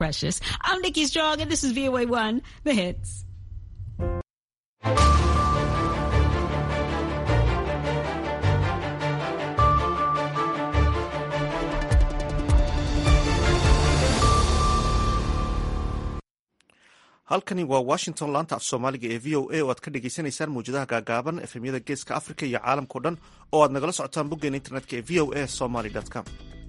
Precious. I'm Nikki Strong, and this is VOA One, the hits. halkani waa washington laanta af soomaaliga ee v o a oo aad ka dhagaysanaysaan mawjadaha gaagaaban efemyada geeska africa iyo caalamkao dhan oo aad nagala socotaan boggeena internetka ee v o a somaly com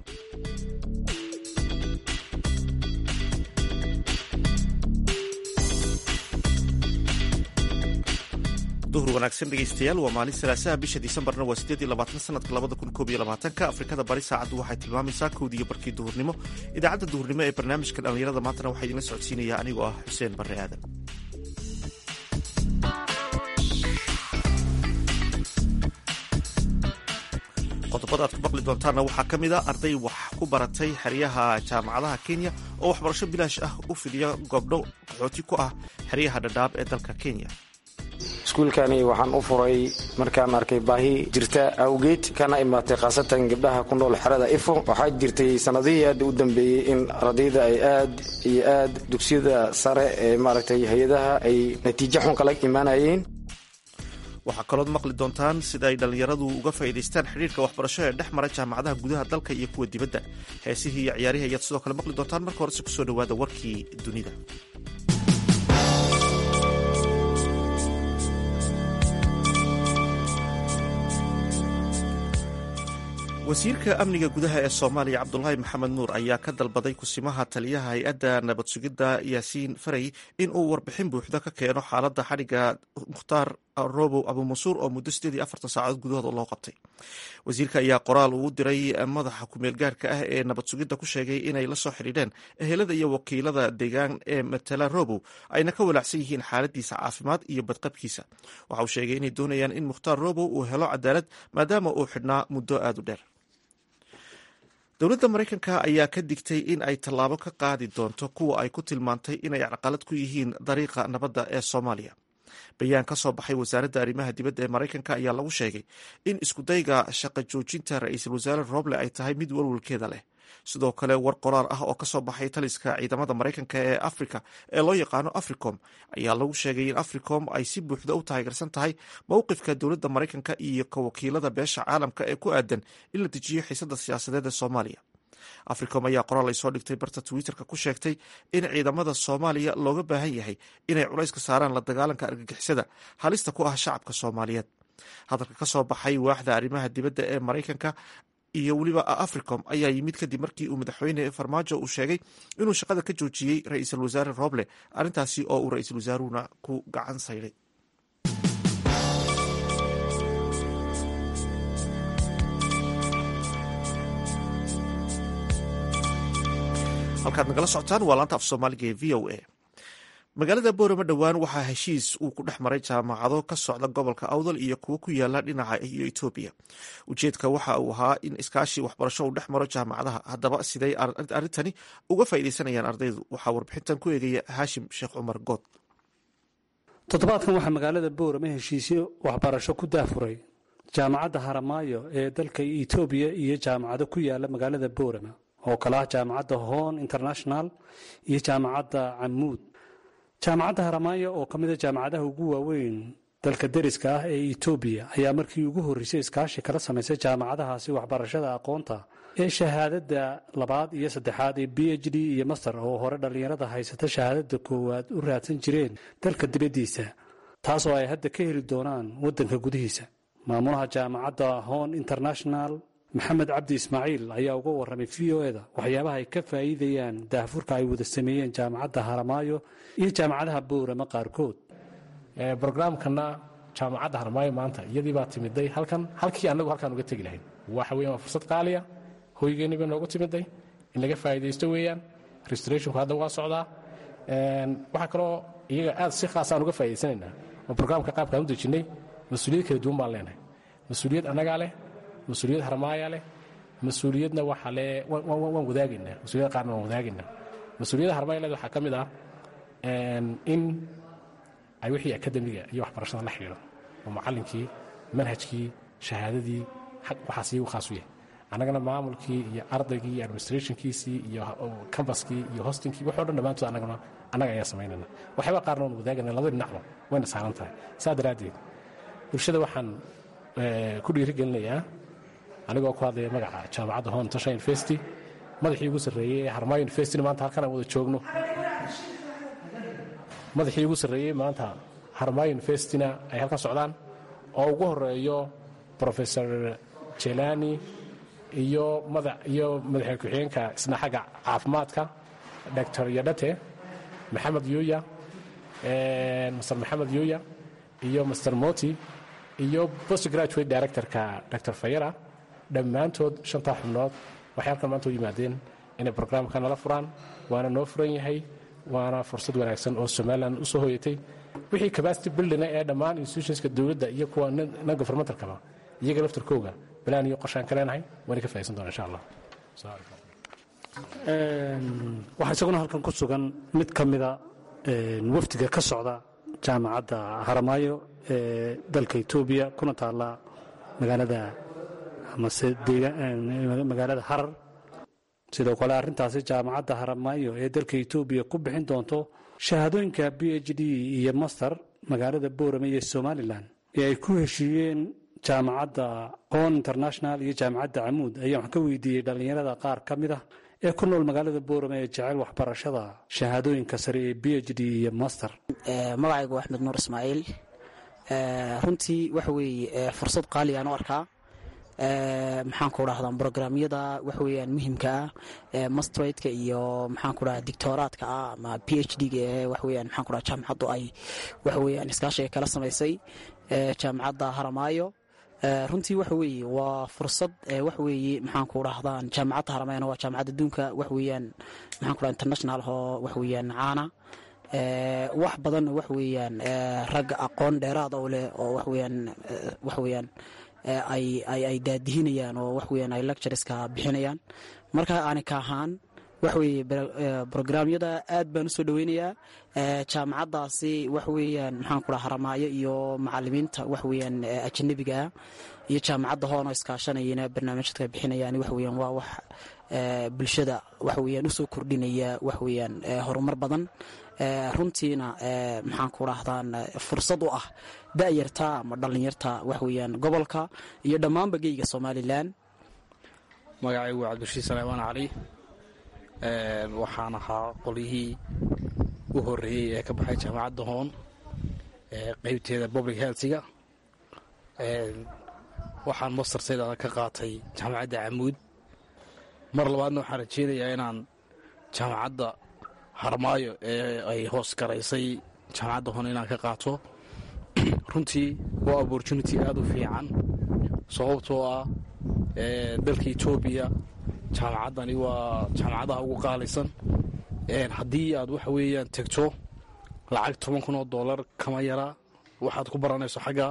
duhur wanaagsan dhegaystayaal waa maalin salaasaha bisha disembarna waa sideed iyo labaatan sanadka labada kun koob iyo labaatanka afrikada bari saacaddu waxay tilmaamaysaa kowdiiyo barkii duhurnimo idaacadda duhurnimo ee barnaamijka dhallinyarada maantana waxaa idinla socodsiinaya anigoo ah xuseen barre aadan qodobada aad ku maqli doontaanna waxaa ka mid a arday wax ku baratay xeryaha jaamacadaha kenya oo waxbarasho bilaash ah u fidiya goobdho qaxooti ku ah xeryaha dhadhaab ee dalka kenya iskuulkani waxaan u furay markaan arkay baahi jirta awgeed kana imaatay khaasatan gabdhaha ku nool xerada ifo waxaa jirtay sannadihii aad u dambeeyey in ardayda ay aad iyo aad dugsiyada sare ee maaragtay hay-adaha ay natiijo xun kala imaanayeen waxaa kalood maqli doontaan sida ay dhallinyaradu uga faa'iidaystaan xidhiirka waxbarasho ee dhex mara jaamacadaha gudaha dalka iyo kuwa dibadda heesihii iyo ciyaarihii ayaad sidoo kale maqli doontaan marka horese kusoo dhowaada warkii dunida wasiirka amniga gudaha ee soomaaliya cabdulaahi maxamed nuur ayaa ka dalbaday kusimaha taliyaha hay-adda nabad sugidda yaasiin faray in uu warbixin buuxda ka keeno xaaladda xadhigga mukhtaar robow abumansuur oo muddo sideed iyo afartan saacadood gudahooda loo qabtay wasiirka ayaa qoraal uu diray madaxa kumeel gaarka ah ee nabad sugidda ku sheegay inay la soo xidhiidheen ehelada iyo wakiilada deegaan ee matala robow ayna ka walaacsan yihiin xaaladiisa caafimaad iyo badqabkiisa waxa uu sheegay inay doonayaan in mukhtaar robow uu helo cadaalad maadaama uu xidhnaa muddo aada u dheer dowladda maraykanka ayaa ka digtay in ay tallaabo ka qaadi doonto kuwa ay ku tilmaantay inay caqalad ku yihiin dariiqa nabadda ee soomaaliya bayaan ka soo baxay wasaaradda arrimaha dibadda ee maraykanka ayaa lagu sheegay in iskudayga shaqo joojinta ra-iisul wasaare roble ay tahay mid walwalkeeda leh sidoo kale war qoraar ah oo kasoo baxay taliska ciidamada maraykanka ee africa ee loo yaqaano africom ayaa lagu sheegay in africom ay si buuxda u taageersan tahay mowqifka dowladda maraykanka iyo ka wakiilada beesha caalamka ee ku aadan in la dejiyo xiisada siyaasadeed ee soomaaliya africom ayaa qoraal ay soo dhigtay barta twitterka ku sheegtay in ciidamada soomaaliya looga baahan yahay inay culayska saaraan la dagaalanka argagixisada halista ku ah shacabka soomaaliyeed hadalka ka soo baxay waaxda arrimaha dibadda ee maraykanka iyo weliba africom ayaa yimid kadib markii uu madaxweyne farmaajo uu sheegay inuu shaqada ka joojiyey ra-iisul wasaare roble arrintaasi oo uu ra-iisul wasaaruhuna ku gacan sayday halkaad nagala socotaan waa laanta af soomaaliga ee v o a magaalada boorama dhowaan waxaa heshiis uu ku dhex maray jaamacado ka socda gobolka awdal iyo kuwo ku yaala dhinaca iyo etoobiya ujeedka waxa uu ahaa in iskaashi waxbarasho uu dhex maro jaamacadaha haddaba siday arrintani uga faa'iidaysanayaan ardaydu waxaa warbixintan ku eegaya haashim sheekh cumar good toddobaadkan waxaa magaalada boorama heshiisyo waxbarasho ku daafuray jaamacadda haramaayo ee dalka etoobiya iyo jaamacado ku yaala magaalada boorama oo kale ah jaamacadda hon international iyo jaamacadda camuud jaamacadda haramaayo oo ka mida jaamacadaha ugu waaweyn dalka deriska ah ee etoobiya ayaa markii ugu horreysay iskaashi kala samaysay jaamacadahaasi waxbarashada aqoonta ee shahaadada labaad iyo saddexaad ee b h d iyo master oo hore dhallinyarada haysata shahaadada koowaad u raadsan jireen dalka dibaddiisa taasoo ay hadda ka heli doonaan waddanka gudihiisa maamulaha jaamacadda hon international maxamed cabdi ismaaciil ayaa uga warramay v o eda waxyaabaha ay ka faa'iidayaan daahfurka ay wada sameeyeen jaamacadda haramaayo iyo jaamacadaha boorama qaarkood brograamkana jaamacadda haramaayo maanta iyadii baa timiday halkan halkii annagu halkaan uga tegi lahayn waxa weyan waa fursad qaaliya hoygeenni bay noogu timiday in laga faa'iidaysto weeyaan restorationku hadda waa socdaa waxaa kaloo iyaga aad si khaasaan uga faa'idaysanaynaa oo brograamka qaabkaan u dejinnay mas-uuliyad kala duwan baan leenahay mas-uuliyad annagaa leh mas-uuliyad harmaaya leh mas-uuliyadna waxaa le waan wadaagaynaa mas-uuliyad qaarna waan wadaagaynaa mas-uuliyadda harmaaya leed waxaa ka mid ah in ay wixii akademiga iyo waxbarashada la xidhiidho oo macallinkii manhajkii shahaadadii waxaas iyagu khaas u yahay annagana maamulkii iyo ardaygii iyo administrationkiisii iyo cambaskii iyo hostingkii waxoo dhan dhammaantood annagana annaga ayaa samaynayna waxyaaba qaarna waan wadaagana labada dhinacba wayna saaran tahay saa daraaddeed bulshada waxaan ku dhiirigelinayaa anigoo ku hadlaya magaca jaamacadda hon tasha university madaxii ugu sarreeyey ee harmayo universityna maanta halkan aan wada joogno madaxii ugu sarreeyey maanta harmayo universityna ay halkan socdaan oo ugu horeeyo professor jelani iyo madax iyo madaxa ku-xigeenka isna xagga caafimaadka doctor yadhate maxamed yuya master maxamed yuya iyo master moti iyo post graduate directorka dr fayara dhammaantood shantaa xubnood waxay halkan maanta u yimaadeen inay brograamka nala furaan waana noo furan yahay waana fursad wanaagsan oo somalilan u soo hoyatay wixii capacity buildina ee dhammaan institutionska dowladda iyo kuwa non governmentalkaba iyaga laftarkooga balaan iyo qorshaan ka leenahay waana ka faa'iidsan doona insha allah waxaa isaguna halkan ku sugan mid ka mida wafdiga ka socda jaamacadda haramaayo ee dalka etoobiya kuna taalla magaalada amase magaalada harar sidoo kale arrintaasi jaamacadda haramaayo ee dalka etoobiya ku bixin doonto shahaadooyinka b h d iyo master magaalada boorame iyo somalilan ee ay ku heshiiyeen jaamacadda hon international iyo jaamacadda camuud ayaa waxaan ka weydiiyey dhallinyarada qaar ka mid ah ee ku nool magaalada boorame ee jecel waxbarashada shahaadooyinka sare ee b h d iyo master magacaygu axmed nuur ismaaciil runtii waxa weeye fursad qaali aan u arkaa maxaan ku dhahdaa brograamyada waxa weyaan muhimka ah mastrateka iyo maxaan ku dhaha dictoraadka ah ama p h d ga ee waxaweyaan maxaan ku dhaha jaamacaddu ay waxa weyaan iskaashiga kala samaysay jaamacadda haramaayo runtii waxa weeye waa fursad waxa weeye maxaan ku dhahdaan jaamacadda haramayana waa jaamacadda adduunka waxa weeyaan maxaan ku dhaha international oo waxa weeyaan caana wax badanna waxa weeyaan ragga aqoon dheeraada u leh oo waxaweyaan waxa weeyaan ay ay daadihinayaan oo wax weyaan ay lectureska bixinayaan marka aani ka ahaan wax weeye brograamyada aad baan usoo dhoweynayaa jaamacaddaasi wax weeyaan maxaan ku dhaha haramaayo iyo macalimiinta wax weeyaan ajanabiga ah iyo jaamacadda hoona iskaashanayana barnaamijyadka bixinayaan wax weeyaan waa wax bulshada wax weeyaan usoo kordhinaya wax weeyaan horumar badan runtiina maxaan ku dhahdaan fursad u ah da'yarta ama dhallinyarta wax weeyaan gobolka iyo dhammaanba geyga somalilan magacaygu waa cabdirashiid saleymaan cali waxaan ahaa qolyihii u horreeyey ee ka baxay jaamacadda hoon qeybteeda public healthiga waxaan mastartayda ka qaatay jaamacadda camuud mar labaadna waxaan rajeynayaa inaan jaamacadda harmaayo ee ay hoos garaysay jaamacadda hoon inaan ka qaato runtii waa opportunity aada u fiican sababtoo ah dalka etoobiya jaamacaddani waa jaamacadaha ugu qaalisan haddii aad waxa weeyaan tegto lacag toban kun oo dollar kama yara waxaad ku baranayso xagga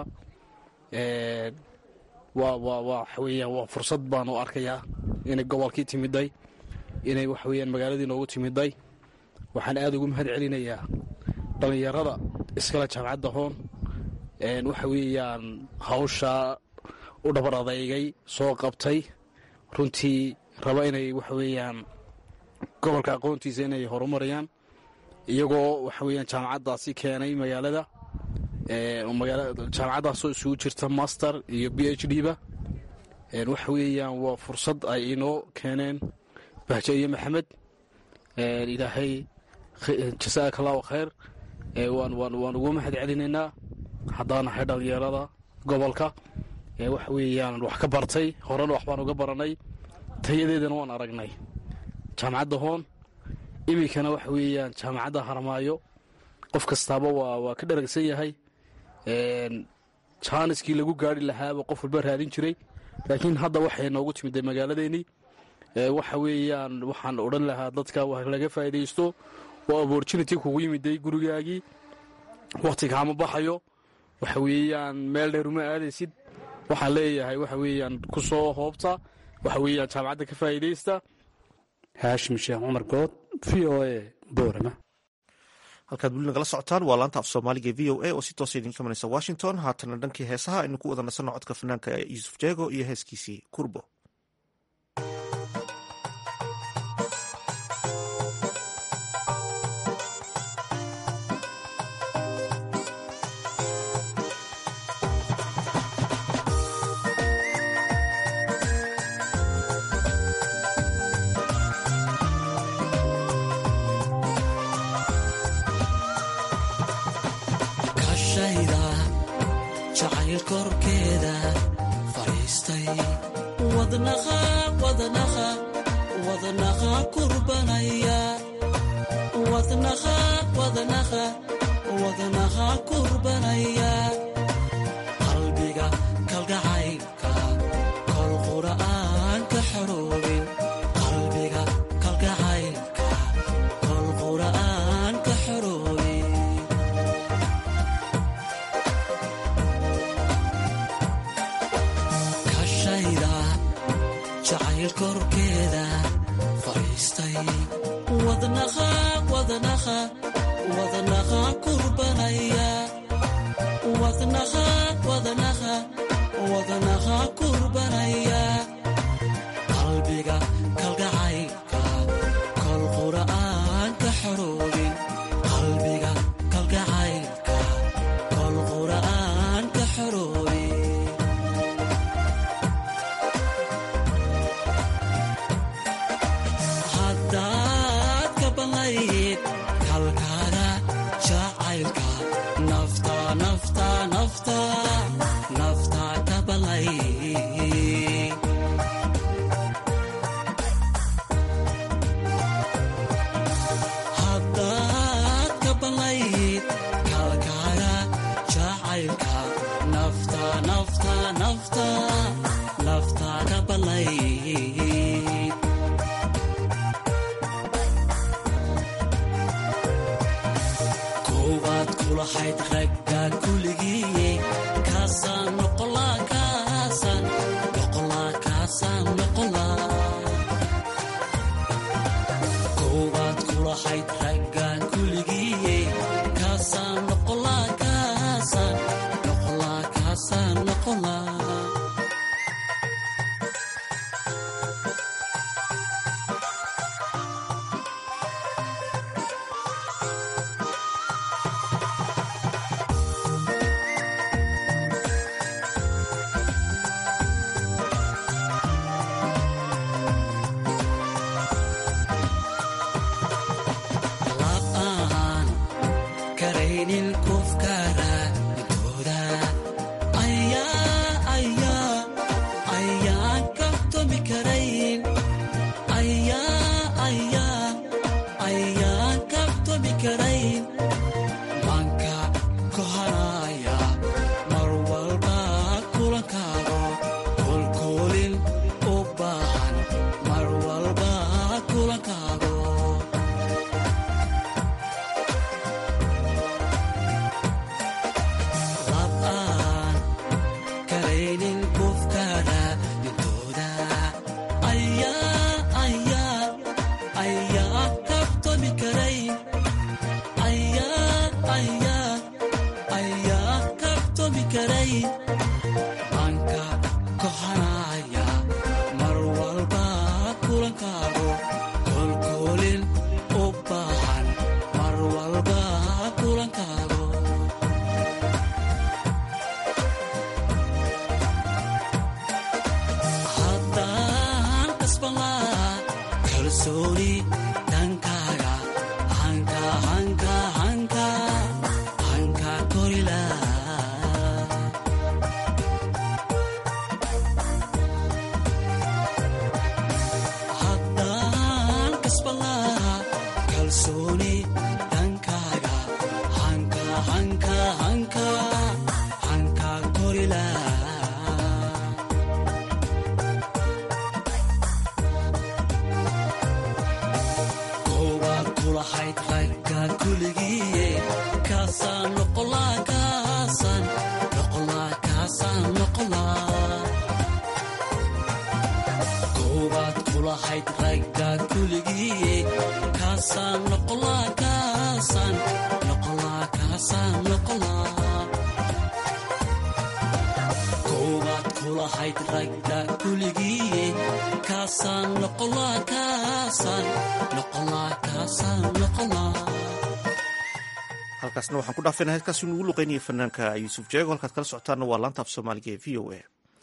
waa waa waxa weeyaan waa fursad baan u arkayaa inay gobolkii timiday inay waxa weeyaan magaaladii noogu timiday waxaan aada ugu mahad celinayaa dhallinyarada iskale jaamacadda hoon waxa weeyaan hawshaa u dhabar adeygay soo qabtay runtii raba inay waxa weeyaan gobolka aqoontiisa inay horumarayaan iyagoo waxa weeyaan jaamacaddaasi keenay magaalada jaamacaddaasoo isugu jirta master iyo b h d ba waxa weeyaan waa fursad ay inoo keeneen bahjo iyo maxamed ilaahay jasaaka allahu khayr waan ugu mahad celinaynaa haddaan nahay dhallinyarada gobolka waxa weeyaan wax ka bartay horena wax baan uga baranay tayadeedana waan aragnay jaamacadda hoon iminkana waxa weeyaan jaamacadda haramaayo qof kastaaba waa ka dharagsan yahay jaaniskii lagu gaari lahaaba qof walba raadin jiray laakiin hadda waxay noogu timiday magaaladeennii waxa weeyaan waxaan odhan lahaa dadka wax laga faa'iidaysto waa opportunity kugu yimiday gurigaagii wakhti kaama baxayo waxa weeyaan meel dheer uma aadaysid waxaan leeyahay waxa weeyaan ku soo hoobta waxa weeyaan jaamacadda ka faa'iidaysta haashim sheekh cumar good v o a boorama halkaad weli nagala socotaan waa laanta af soomaaliga v o a oo si toosa idinka imanaysa washington haatana dhankii heesaha aynu ku wada nasanno codka fanaanka yuusuf jeego iyo heeskiisii kurbo jacayl korkeeda fadhiistay wadnaqa wadnaqa wadnaqa kurbanaya wadnaqa wadnaqa wadnaqa kurbanaya qalbiga kalgacaylka kol qura'aan ka xoroobin qalbiga kalgacaylka kol qura'aan ka xoroobin kashayda jacayl korkeeda fadhiistay wadnaqa wadnaqa wadnaqa kurbanaya wadnaqa wadnaqa wadnaqa kurbanaya qalbiga kalgacaylka kol qura'aan ka xoroobin qalbiga kalgacaylka kol qura'aan ka xoroobin haddaad ka banlayd kalkaada jacaylka nafta nafta nafta nafta ka banlayd haddaad ka banlayd kalkaada jacaylka nafta nafta nafta nafta ka banlayd koowaad kulahayd ragga kuligii kaasaan noqolaa kaasaan noqolaa kaasaan noqolaa koowaad kulahayd raggan kuligii kaasaan noqolaa kaasaan noqolaa kaasaan noqolaa la'aan karaynin kufkara intooda ayaa ayaa ayaan kabtomi karayn ayaa ayaa ayaan kabtomi karayn manka kohanaya mar walba kulankaago kolkoolin u baahan mar walba kulankaago lab'aan karaynin kufkada intooda ayaa ayaa ayaa kabtomi karayn ayaa ayaa ayaa kabtomi karayn manka kohanaya mar walba kulankaago kolkoolin u baahan mar walba kulankaago haddaan kasban lahaa kalsooni dhankaaga hanka hanka hanka hanka kori lahaa haddaan kasban lahaa kalsooni dhankaaga hanka hanka hanka hanka kori lahaa koowaad kulahayd ragga kuligii kaasaan noqolaa kaasaan noqolaa kaasaan noqolaa koowaad kulahayd ragga kuligii kaasaan noqolaa kaasaan noqolaa kaasaan noqolaa koowaad kulahayd ragga kuligii kaasaan noqolaa kaasaan noqolaa kaasaan noqolaa halkaasna waxaan ku dhaafayna heedkaasi nugu luqeynaya fanaanka yuusuf jeego halkaad kala socotaana waa laanta af soomaaliga ee v o a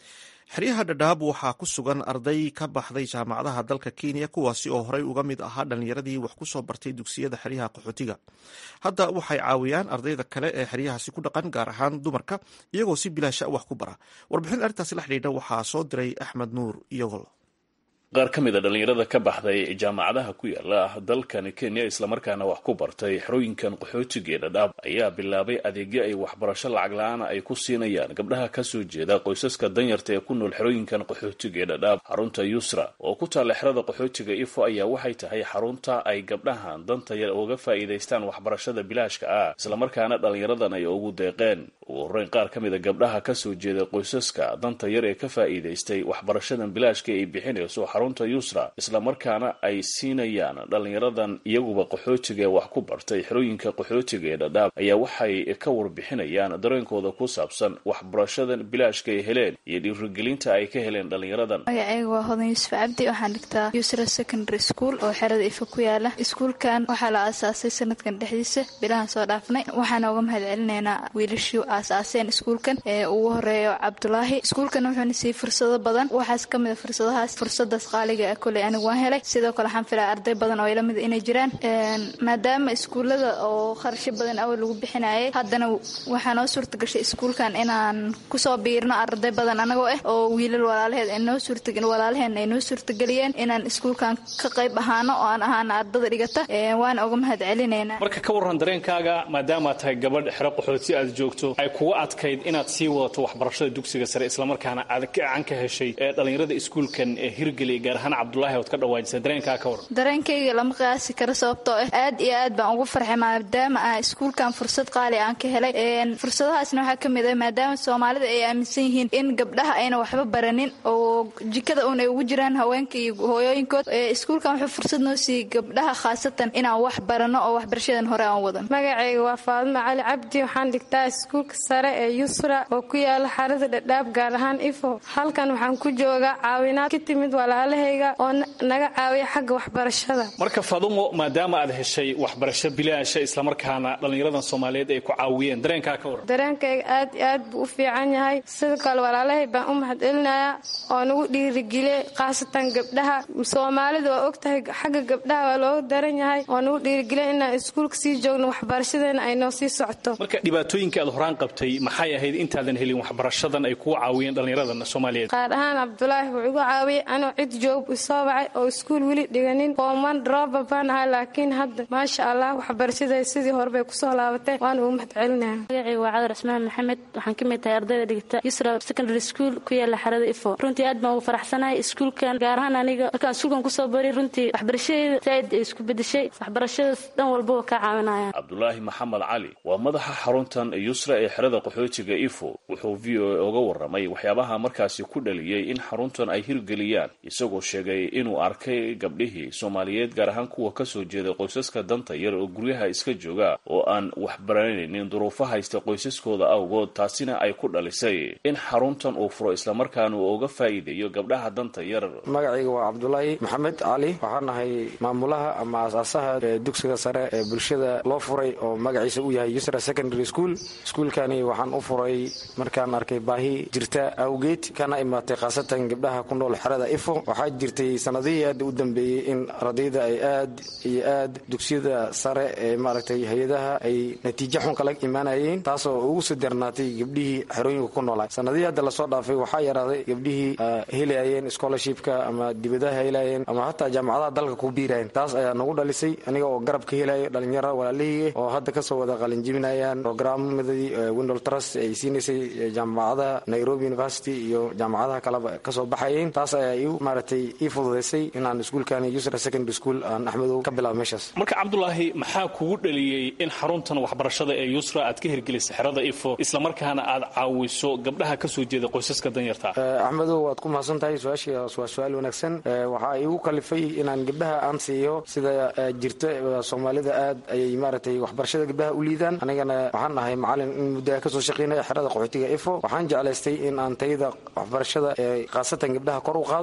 xeryaha dhadhaab waxaa ku sugan arday ka baxday jaamacadaha dalka kenya kuwaasi oo horey uga mid ahaa dhallinyaradii wax ku soo bartay dugsiyada xeryaha qaxootiga hadda waxay caawiyaan ardayda kale ee xeryahaasi ku dhaqan gaar ahaan dumarka iyagoo si bilaasha wax ku bara warbixin arrintaasi la xidhiidha waxaa soo diray axmed nuur iyagol qaar ka mid a dhallinyarada ka baxday jaamacadaha ku yaala dalkan kenya islamarkaana wax ku bartay xerooyinkan qaxootiga ee dhadhaab ayaa bilaabay adeegyo ay waxbarasho lacag la-aan ay ku siinayaan gabdhaha kasoo jeeda qoysaska danyarta ee ku nool xerooyinkan qaxootiga ee dhadhaab xarunta yusra oo ku taalla xerada qaxootiga ifo ayaa waxay tahay xarunta ay gabdhahan danta yar uga faa'iidaystaan waxbarashada bilaashka ah islamarkaana dhallinyaradan ay ugu deeqeen ugu horreyn qaar ka mid a gabdhaha kasoo jeeda qoysaska danta yar ee ka faa'iidaystay waxbarashadan bilaashka ay bixinayso xarunta yusra islamarkaana ay siinayaan dhallinyaradan iyaguba qaxootiga ee wax ku bartay xerooyinka qaxootiga ee dhadhaab ayaa waxay ka warbixinayaan dareenkooda ku saabsan waxbarashadan bilaashka ay heleen iyo dhiirigelinta ay ka heleen dhallinyaradan magaceyga waa hodan yuusuf cabdi waxaan dhigtaa yusra secondary school oo xerada ifa ku yaala iskuulkan waxaa la aasaasay sanadkan dhexdiisa bilahan soo dhaafnay waxaana uga mahad celinaynaa wiilashii aasaaseen iskuulkan ee ugu horeeyo cabdulaahi iskuulkan wuxuuna siiyey fursado badan waxaas ka mid a fursadahaas fursadaas qaaliga koley anigu waan helay sidoo kale waxaan filaya arday badan oo ila mid inay jiraan maadaama iskuullada oo kharasho badan awal lagu bixinayay haddana waxaa noo suurta gashay iskuulkan inaan kusoo biirno arday badan anagoo ah oo wiilal walaalaheed ay noo suurta walaalaheen ay noo suurtageliyeen inaan iskuulkan ka qayb ahaano oo aan ahaana ardada dhigata waana uga mahad celinaynaa marka ka warran dareenkaaga maadaama tahay gabadh xero qaxooti aad joogto ay kuga adkayd inaad sii wadato waxbarashada dugsiga sare islamarkaana aad gacan ka heshay ee dhallinyarada iskuulkan ee hirgeliya gaar ahaan cabdulahi ood ka dhawaajisa dareenkaa ka waran dareenkayga lama qiyaasi karo sababtoo ah aad iyo aad baan ugu farxay maadaama ah iskuulkan fursad qaali aan ka helay fursadahaasna waxaa ka mid ah maadaama soomaalida ay aaminsan yihiin in gabdhaha ayna waxba baranin oo jikada uun ay ugu jiraan haweenka iyo hooyooyinkood iskuulkan wuxuu fursad noo siiyey gabdhaha khaasatan inaan wax barano oo waxbarashadan hore aan wadan magacayga waa faadimo cali cabdi waxaan dhigtaa iskuulka sare ee yusra oo ku yaala xarada dhadhaab gaar ahaan ifo halkan waxaan ku joogaa caawinaad ka timid walaalahayga oo naga caawiya xagga waxbarashada marka fadumo maadaama aad heshay waxbarasho bilaasha islamarkaana dhallinyaradan soomaaliyeed ay ku caawiyeen dareenkaa ka waran dareenkayga aad iyo aad buu u fiican yahay sidoo kale walaalahay baan u mahad celinayaa oo nagu dhiirigeliyey khaasatan gabdhaha soomaalida waa ogtahay xagga gabdhaha waa looga daran yahay oo nagu dhiirigeliya inaan iskuulka sii joogno waxbarashadeena ay noo sii socoto marka dhibaatooyinka aad horaan qabtay maxay ahayd intaadan helin waxbarashadan ay kugu caawiyeen dhallinyaradan soomaaliyeed qaar ahaan cabdulaahi wuu igu caawiyey anoo cid joog isoo wacay oo iskuul weli dhiganin fooman drooba baan ahaa laakiin hadda maasha allah waxbarashaday sidii horebay kusoo laabatee waan ugu mahad celinaya magacayga waa cadar cismaan maxamed waxaan ka mid tahay ardayda dhigata yusra secondary school ku yaala xarada ifo runtii aad baan ugu faraxsanahay iskuulkan gaar ahaan aniga markaan iskuulkan kusoo baray runtii waxbarashadeeda saaid ay isku bedeshay waxbarashadaas dhan walbaba kaa caawinaya cabdulaahi maxamed cali waa madaxa xaruntan yusra ee xerada qaxootiga ifo wuxuu v o a uga warramay waxyaabaha markaasi ku dhaliyey in xaruntan ay hirgeliyaan isagoo sheegay inuu arkay gabdhihii soomaaliyeed gaar ahaan kuwa kasoo jeeda qoysaska danta yar oo guryaha iska jooga oo aan waxbaranaynin duruufo haysta qoysaskooda awgood taasina ay ku dhalisay in xaruntan uu furo islamarkaana uu uga faa'iideeyo gabdhaha danta yar magacayga waa cabdulaahi maxamed cali waxaan nahay maamulaha ama aasaasaha dugsiga sare ee bulshada loo furay oo magaciisa uu yahay yusra secondary school iskuulkani waxaan u furay markaan arkay baahi jirta awgeed kana imaatay khaasatan gabdhaha ku nool xerada ifo waxaa jirtay sanadihii aad u dambeeyey in ardayda ay aad iyo aad dugsiyada sare ee maaragtay hay-adaha ay natiijo xun kala imaanayeen taasoo ugu soo darnaatay gabdhihii xerooyinka ku noolaa sanadihii hadda lasoo dhaafay waxaa yaraaday gabdhihii helayeen scholarshipka ama dibadaha helayeen ama hataa jaamacadaha dalka ku biirayeen taas ayaa nagu dhalisay aniga oo garab ka helayo dhalinyaro walaalihii oo hadda kasoo wada qalinjibinayaan programmadii windol trust ay siinaysay jaamacadaha nairobi university iyo jaamacadaha kaleba kasoo baxayeen taas ayaa iu maaragtay ii fududaysay inaan iskuulkani yusra secondary school aan axmedow ka bilaabo meeshaas marka cabdulaahi maxaa kugu dhaliyey in xaruntan waxbarashada ee yusra aad ka hirgelisay xerada ifo islamarkaana aad caawiso gabdhaha kasoo jeeda qoysaska danyarta axmedow waad ku mahadsan tahay su-aashaas waa su-aal wanaagsan waxaa igu kalifay inaan gabdhaha aan siiyo sida jirta soomaalida aad ayay maaragtay waxbarashada gabdhaha u liidaan anigana waxaan ahay macalin in muddaha kasoo shaqeynaya xerada qaxootiga ifo waxaan jeclaystay in aan tayada waxbarashada ee khaasatan gabdhaha kor u qaado sidaas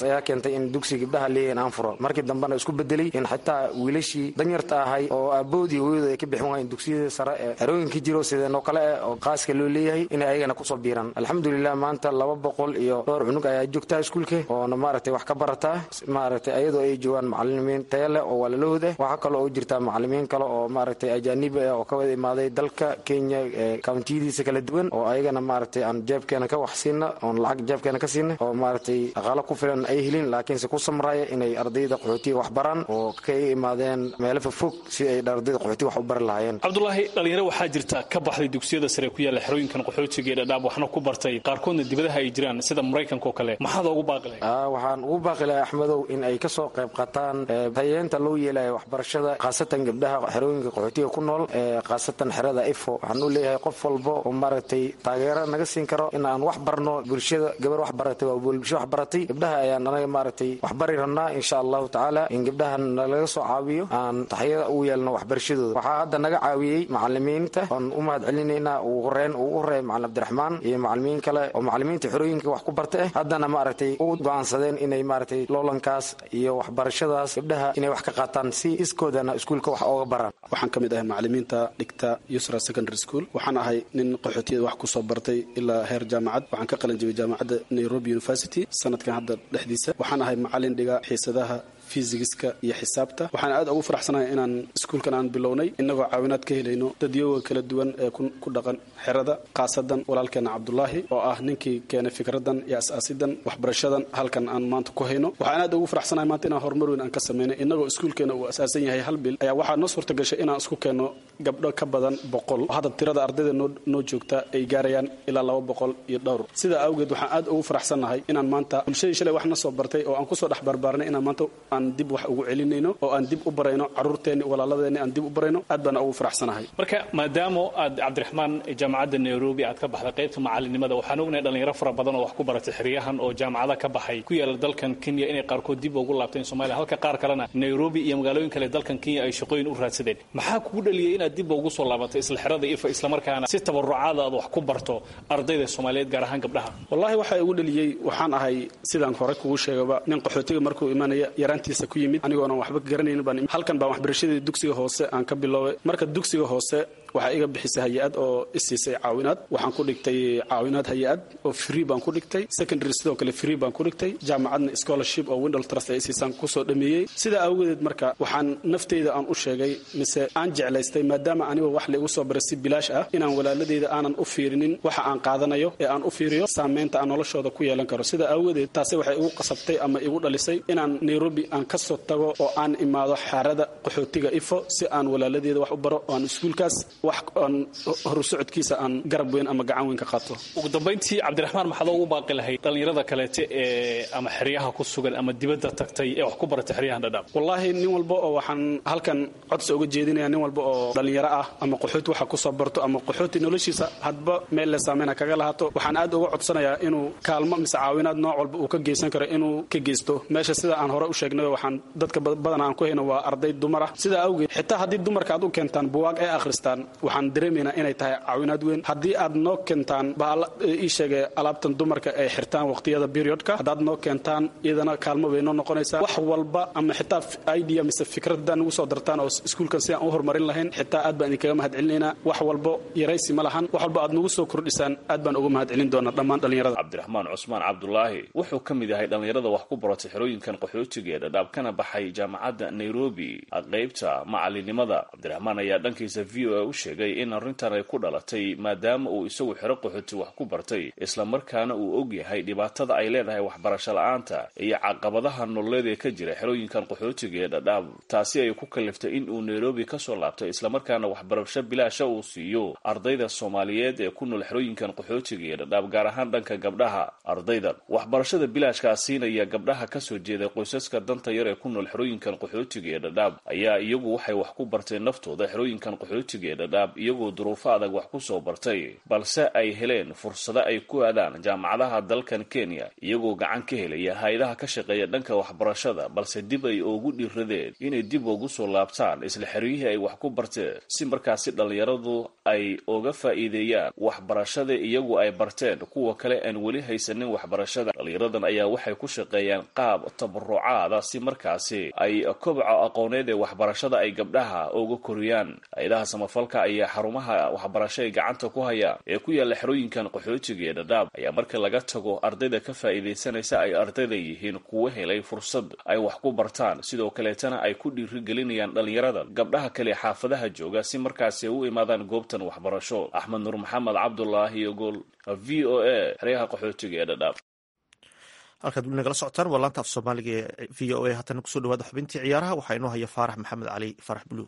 ayaa keentay in dugsi gabdhaha leeyahin aan furo markii dambena isku bedelay in xitaa wiilashii danyarta ahay oo aaboodii hooyadu ay ka bixin waayeen dugsiyada sare ee xerooyinka jiro sideenoo kale eh oo qaaska loo leeyahay inay ayagana kusoo biiraan alxamdulilah maanta laba boqol iyo dhowr cunug ayaa joogtaa iskuulka oona maaragtay wax ka barataa maaragtay ayadoo ay joogaan macalimiin taya leh oo walaalahooda waxaa kale oo jirtaa macalimiin kale oo maaragtay ajaanib ah oo ka wada imaaday dalka kenya kawntiyadiisa kala duwan oo ayagana maaragtay aan jeebkeena ka wax siina oon lacag jeebkeena ka siina oo maaragtay dhaqaalo ku filan ay helin laakiinse ku samraya inay ardayda qaxootiga wax baraan oo ka imaadeen meelo fofog si ay ardayda qaxootiga wax u bari lahaayeen cabdulaahi dhalinyaro waxaa jirta ka baxday dugsiyada sare ku yaalla xerooyinkan qaxootiga ee dhadhaab waxna ku bartay qaarkoodna dibadaha ay jiraan sida maraykanka oo kale maxaad ugu baaqi lahay waxaan ugu baaqi lahay axmedow in ay kasoo qayb qataan hayeenta loo yeelayo waxbarashada khaasatan gabdhaha xerooyinka qaxootiga ku nool khaasatan xerada ifo waxaan u leeyahay qof walba oo maaragtay taageero naga siin karo in aan wax barno bulshada gabar wax baratay waa bulsho wax baratay gabdhaha ayaan anaga maaragtay wax bari rabnaa insha allahu tacaala in gabdhaha nalaga soo caawiyo aan taxyada ugu yeelno waxbarashadooda waxaa hadda naga caawiyey macalimiinta oon u mahad celinaynaa ugu horeyn ugu horeeya macalin cabdiraxmaan iyo macalimiin kale oo macalimiinta xerooyinka wax ku barta eh haddana maaragtay u go'aansadeen inay maaragtay loolankaas iyo waxbarashadaas gabdhaha inay wax ka qaataan si iskoodana iskuulka wax ooga baraan waxaan ka mid ahay macalimiinta dhigta yusra secondary school waxaan ahay nin qaxootiyada wax kusoo bartay ilaa heer jaamacad waxaan ka qalin jibay jaamacadda nairobi university sanadkan hadda dhexdiisa waxaan ahay macalin dhiga xiisadaha fisigiska iyo xisaabta waxaan aad ugu faraxsanahay inaan iskuulkan aan bilownay innagoo caawinaad ka helayno dadyoga kala duwan ee ku dhaqan xerada khaasadan walaalkeena cabdulaahi oo ah ninkii keenay fikradan iyo as-aasidan waxbarashadan halkan aan maanta ku hayno waxaan aad ugu faraxsanahay maanta inaan horumar weyn aan ka sameynay innagoo iskuulkeena uu asaasan yahay hal bil ayaa waxaa noo suurta gashay inaan isku keenno gabdho ka badan boqol hadda tirada ardayda noo joogta ay gaarayaan ilaa laba boqol iyo dhowr sidaa awgeed waxaan aad ugu faraxsannahay inaan maanta bulshadii shalay wax na soo bartay oo aan kusoo dhex barbaarnay inaan maanta aan dib wax ugu celinayno oo aan dib u barayno caruurteenni walaaladeenni aan dib u barayno aad baan ugu faraxsanahay marka maadaama aad cabdiraxmaan jaamacadda nairobi aad ka baxday qaybta macalinimada waxaan ognahay dhalinyaro fara badan oo wax ku baratay xeryahan oo jaamacada ka baxay ku yaala dalkan kenya inay qaarkood dib ugu laabteen somalia halka qaar kalena nairobi iyo magaalooyin kale dalkan kenya ay shaqooyin u raadsadeen maxaa kugu dhaliyay inaad dib ugu soo laabatay isla xerada ifa islamarkaana si tabarucaada aad wax ku barto ardayda soomaaliyeed gaar ahaan gabdhaha wallahi waxaa igu dhaliyey waxaan ahay sidaan hore kugu sheegaba nin qaxootiga markuu imanaya yaraantiisa ku yimid anigoonan waxba garanaynin baan halkan baan waxbarashadii dugsiga hoose aan ka biloobay marka dugsiga hoose waxaa iga bixisay hay-ad oo isiisay caawinaad waxaan ku dhigtay caawinaad hay-ad oo free baan ku dhigtay secondary sidoo kale free baan ku dhigtay jaamacadna scholarship oo windol trust ay isiisaan kusoo dhameeyey sidaa awgedeed marka waxaan nafteyda aan u sheegay mise aan jeclaystay maadaama aniga wax laigu soo baray si bilaash ah inaan walaaladeyda aanan u fiirinin waxa aan qaadanayo ee aan u fiiriyo saameynta aan noloshooda ku yeelan karo sidaa awgedeed taasi waxay igu qasabtay ama igu dhalisay inaan nairobi aan kasoo tago oo aan imaado xaarada qaxootiga ifo si aan walaaladeeda wax u baro oo aan iskuulkaas wax aan horu socodkiisa aan garab weyn ama gacan weyn ka qaato ugu dambayntii cabdiraxmaan maxaad ugu baaqi lahayd dhallinyarada kaleete ee ama xeryaha ku sugan ama dibadda tagtay ee wax ku baratay xeryahan dhadhaab wallaahi nin walba oo waxaan halkan codsi uga jeedinaya nin walba oo dhallinyaro ah ama qaxooti waxa kusoo barto ama qaxooti noloshiisa hadba meel le saameyna kaga lahaato waxaan aad uga codsanayaa inuu kaalmo mise caawinaad nooc walba uu ka geysan karo inuu ka geysto meesha sida aan hore u sheegnay waxaan dadka badan aan ku hayno waa arday dumar ah sidaa awgeed xitaa haddii dumarka aad u keentaan buwaag ay akhristaan waxaan dareemaynaa inay tahay caawinaad weyn haddii aad noo keentaan ii sheegay alaabtan dumarka ay xirtaan waqtiyada periodka haddaad noo keentaan iyadana kaalmo bay noo noqonaysaa wax walba ama xitaa idea mise fikrad haddaan nagu soo dartaan oo iskuulkan si aan u horumarin lahayn xitaa aad baan idinkaga mahad celinaynaa wax walbo yaraysi ma lahan wax walba aad nagu soo kordhisaan aad baan uga mahad celin doonaa dhammaan dhallinyarada cabdiraxmaan cusmaan cabdulaahi wuxuu ka mid yahay dhallinyarada wax ku baratay xerooyinkan qaxootiga ee dhadhaab kana baxay jaamacadda nairobi qaybta macalinimada cabdiraxmaan ayaa dhankiisa v o a u sheegay in arrintan ay ku dhalatay maadaama uu isagu xero qaxooti wax ku bartay islamarkaana uu og yahay dhibaatada ay leedahay waxbarasho la-aanta iyo caqabadaha nololeed ee ka jira xerooyinkan qaxootiga ee dhadhaab taasi ay ku kaliftay in uu nairobi kasoo laabtay islamarkaana waxbarasho bilaasha uu siiyo ardayda soomaaliyeed ee ku nool xerooyinkan qaxootiga ee dhadhaab gaar ahaan dhanka gabdhaha ardaydan waxbarashada bilaashkaa siinaya gabdhaha kasoo jeeda qoysaska danta yar ee ku nool xerooyinkan qaxootiga ee dhadhaab ayaa iyagu waxay wax ku barteen naftooda xerooyinkan qaxootiga ee dhadhaab dhadhaab iyagoo duruufo adag wax ku soo bartay balse ay heleen fursado ay ku aadaan jaamacadaha dalkan kenya iyagoo gacan ka helaya hay-adaha ka shaqeeya dhanka waxbarashada balse dib ay ugu dhiiradeen inay dib ugu soo laabtaan isla xeryihii ay wax ku barteen si markaasi dhallinyaradu ay uga faa'iideeyaan waxbarashada iyagu ay barteen kuwa kale aan weli haysanin waxbarashada dhallinyaradan ayaa waxay ku shaqeeyaan qaab tabarucaada si markaasi ay kobca aqooneed ee waxbarashada ay gabdhaha uga koriyaan hay-adaha samafalka ayaa xarumaha waxbarasho ay gacanta ku hayaan ee ku yaalla xerooyinkan qaxootiga ee dhadhaab ayaa marka laga tago ardayda ka faa'iidaysanaysa ay ardayda yihiin kuwa helay fursad ay wax ku bartaan sidoo kaleetana ay ku dhiirigelinayaan dhallinyarada gabdhaha kale xaafadaha jooga si markaasi ay u imaadaan goobtan waxbarasho axmed nuur maxamed cabdulaahi iyo gool v o a xeryaha qaxootiga ee dhadhaab halkaad weli nagala socotaan waa laanta af soomaaliga ee v o a haddana kusoo dhawaada xubintii ciyaaraha waxaa inoo haya faarax maxamed cali faarax buluug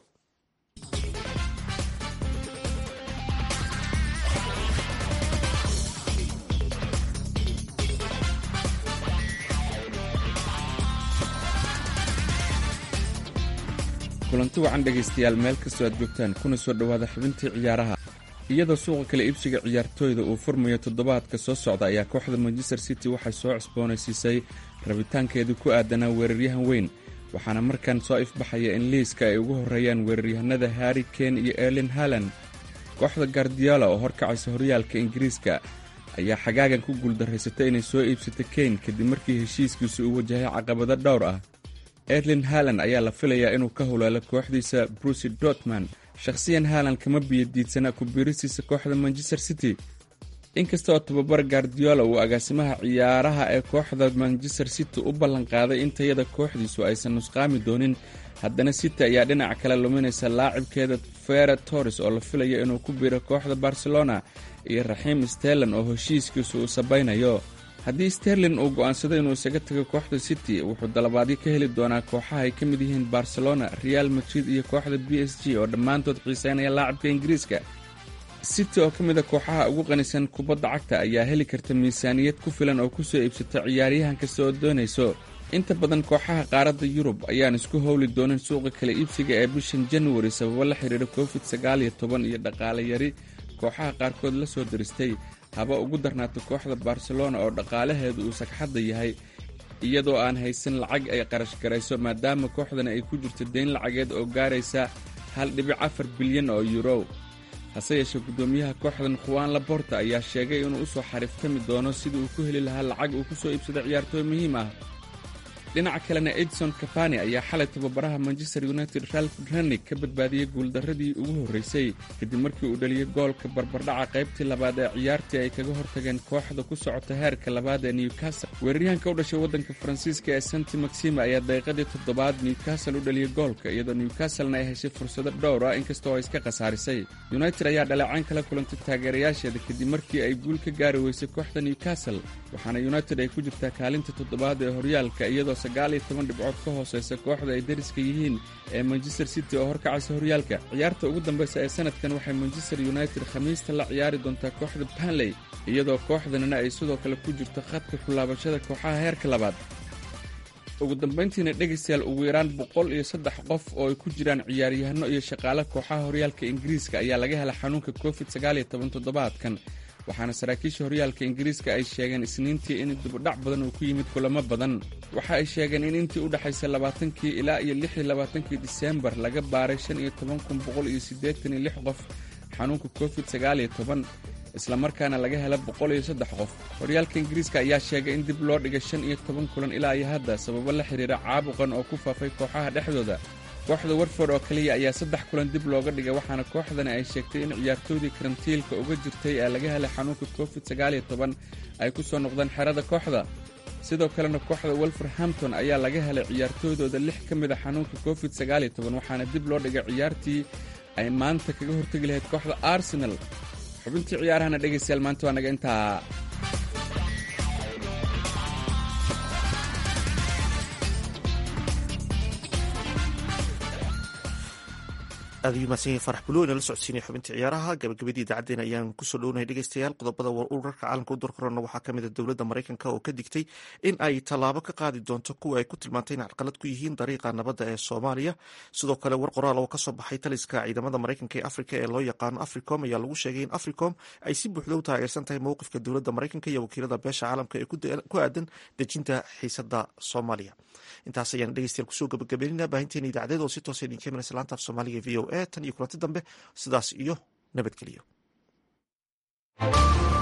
kulanti wacan dhegaystayaal meel kastoo aad joogtaan kuna soo dhowaada xubintii ciyaaraha iyadoo suuqa kala iibsiga ciyaartooyda uu furmayo toddobaadka soo socda ayaa kooxda manchester city waxay soo cusboonaysiisay rabitaankeedii ku aadanaa weeraryahan weyn waxaana markan soo ifbaxaya in liiska ay ugu horreeyaan weeraryahanada harri kane iyo erlin halan kooxda gardiola oo horkacaysa horyaalka ingiriiska ayaa xagaagan ku guuldarraysatay inay soo iibsata kane kadib markii heshiiskiisu uu wajahay caqabado dhowr ah erlin halan ayaa la filayaa inuu ka hulaalo kooxdiisa brusi dortman shakhsiyan haalan kama biyadiidsana ku biiristiisa kooxda manchester city inkasta oo tababar gardiola uu agaasimaha ciyaaraha ee kooxda manchester city u ballanqaaday in tayada kooxdiisu aysan nusqaami doonin haddana city ayaa dhinac kale luminaysa laacibkeeda fere torres oo la filaya inuu ku biiro kooxda barcelona iyo raxiim sterlin oo heshiiskiisu uu sabaynayo haddii sterlin uu go'aansado inuu isaga tago kooxda city wuxuu dalabaadyo ka heli doonaa kooxaha ay ka mid yihiin barcelona real madrid iyo kooxda b s g oo dhammaantood xiiseynaya laacibka ingiriiska city oo ka mid a kooxaha ugu qanisan kubadda cagta ayaa heli karta miisaaniyad ku filan oo kusoo iibsata ciyaaryahan kasta oo doonayso inta badan kooxaha qaaradda yurub ayaan isku howli doonin suuqa kala iibsiga ee bishan januari sababo la xidhiira covid sagaal iyo toban iyo dhaqaale yari kooxaha qaarkood la soo diristay haba ugu darnaato kooxda barcelona oo dhaqaalaheedu uu sagxadda yahay iyadoo aan haysan lacag ay qarash garayso maadaama kooxdana ay ku jirto deyn lacageed oo gaaraysa hal dhibic afar bilyan oo yurow hase yeeshee guddoomiyaha kooxdan khuwaan laborta ayaa sheegay inuu u soo xariiftami doono sidii uu ku heli lahaa lacag uu ku soo iibsado ciyaartooy muhiim ah dhinaca kalena edson kafani ayaa xalay tababaraha manchester united ralf ranig ka badbaadiyey guuldarradii ugu horraysay kadib markii uu dhaliyey goolka barbardhaca qaybtii labaad ee ciyaartii ay kaga hortageen kooxda ku socota heerka labaad ee newcastle weeraryahanka u dhashay waddanka faransiiska ee santi maxima ayaa daqiiqadii toddobaad newcastle u dhaliyey goolka iyadoo newcastlena ay heshay fursado dhowr ah inkastoo ay iska khasaarisay united ayaa dhaleecayn kala kulantay taageerayaasheeda kadib markii ay guul ka gaari weysay kooxda newcastle waxaana united ay ku jirtaa kaalinta toddobaad ee horyaalka iyadoo sagaal iyo toban dhibcood ka hooseysa kooxda ay dariska yihiin ee manchester city oo horkacaysa horyaalka ciyaarta ugu dambeysa ee sanadkan waxay manchester united khamiista la ciyaari doontaa kooxda banley iyadoo kooxdanina ay sidoo kale ku jirto khadka kulaabashada kooxaha heerka labaad ugu dambayntiina dhegaystayaal ugu yaraan boqol iyo saddex qof oo ay ku jiraan ciyaaryahanno iyo shaqaale kooxaha horyaalka ingiriiska ayaa laga helay xanuunka covid sagaal iyo toban toddobaadkan waxaana saraakiisha horyaalka ingiriiska ay sheegeen isniintii in dibudhac badan uu ku yimid kulamo badan waxa ay sheegeen in intii u dhexaysay labaatankii ilaa iyo lix iyo labaatankii diseembar laga baaray shan iyo toban kun boqol iyo siddeetan iyo lix qof xanuunka covid sagaal iyo toban islamarkaana laga hela boqol iyo saddex qof horyaalka ingiriiska ayaa sheegay in dib loo dhigay shan iyo toban kulan ilaa iyo hadda sababo la xidhiira caabuqan oo ku faafay kooxaha dhexdooda kooxda warford oo keliya ayaa saddex kulan dib looga dhigay waxaana kooxdani ay sheegtay in ciyaartoydii karantiilka uga jirtay ee laga helay xanuunka covid sagaal iyo toban ay ku soo noqdeen xerada kooxda sidoo kalena kooxda wolverhampton ayaa laga helay ciyaartooydooda lix ka mid a xanuunka covid sagaal iyo toban waxaana dib loo dhigay ciyaartii ay maanta kaga hortegi lahayd kooxda arsenal xubintii ciyaarahana dhegaystayaal maanta waa naga intaa aad ayuu mahadsan yahin farax bulo inala socodsiinaya xubinta ciyaaraha gabagabadii idaacaddeen ayaan kusoo dhownahay dhegeystayaal qodobada urarka caalamka u dorkorona waxaa ka mid a dowladda maraykanka oo ka digtay in ay tallaabo ka qaadi doonto kuwa ay ku tilmaantay in carqalad ku yihiin dariiqa nabadda ee soomaaliya sidoo kale war qoraal oo kasoo baxay taliska ciidamada maraykanka ee afrika ee loo yaqaano africom ayaa lagu sheegay in africom ay si buuxda u taageersan tahay mowqifka dowladda maraykanka iyo wakiilada beesha caalamka ee ku aadan dejinta xiisada soomaaliya intaas ayaan dhegeystayaal kusoo gabagabeynina baahinteena idaacadeed oo si toosa idinka imanaysa laanta af soomaaliga v o a tan iyo kulanti dambe sidaas iyo nabadgelyo